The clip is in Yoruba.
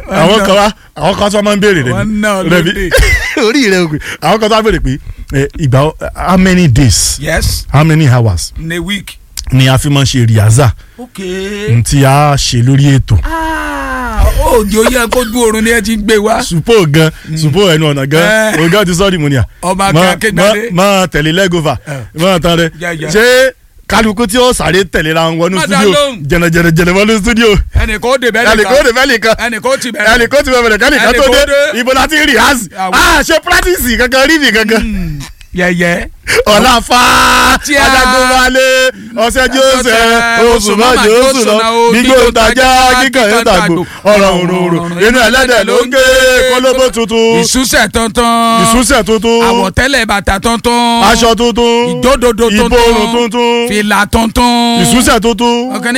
àwọn kan wá àwọn kan tó máa ń béèrè rẹ Wọ́n ni náà Rẹ̀mí, lóde. orí rẹ ògùn àwọn kan tó máa ń béèrè pé ẹ, ìgbà wo- how many days yes how many hours in a week. ni a fi máa ń ṣe rìhásà ok. tí a ṣe lórí ètò Ah, òjò yẹ kójú oorun ni ẹ ti gbé wá. supo gan supo ẹnu ọ̀nà gan Eh. ọ̀gá ti sọ́ọ̀dì mu ni à ọmọ Má- akéwàdé. má- máa tẹ̀lé lẹ́gọ́fà Eh. máa tán rẹ Yeah, yeah. ṣé kálukú tí ó sáré tẹ̀lé ra wọnú Má dá studio lóhùn. jẹnẹjẹnẹjẹnẹ wọnú studio ẹnìkan ó dé bẹ́ẹ̀ ẹnìkan ó nìkan lè fẹ́ nìkan ẹnìkan ó ti bẹ̀rẹ̀. ẹnìkan ti bẹ̀rẹ̀ kẹ́nìkan tó Ẹnìkan dé ó dé. ibo láti rí hàs Àwọn- ah ṣe practice kankan rí mi kankan Hmm, yẹ̀yẹ́. ọ̀la fa Tí a- ajagunmalè ọ̀sẹ̀ jọ́sẹ̀ oṣù mọ́jọ́ oṣù lọ gbígbó ntajà kíkàn yóò tàgbò ọ̀rọ̀ òrùnrùn inú ẹlẹ́dẹ̀ ló ń gé kólóbó tuntun ìsúsẹ̀ tuntun. ìsúsẹ̀ tuntun àwọ̀tẹ́lẹ̀ bàtà tuntun. aṣọ tuntun ìjódodo tuntun. ìborùn tuntun fìlà tuntun. ìsúsẹ̀ tuntun ọ̀kan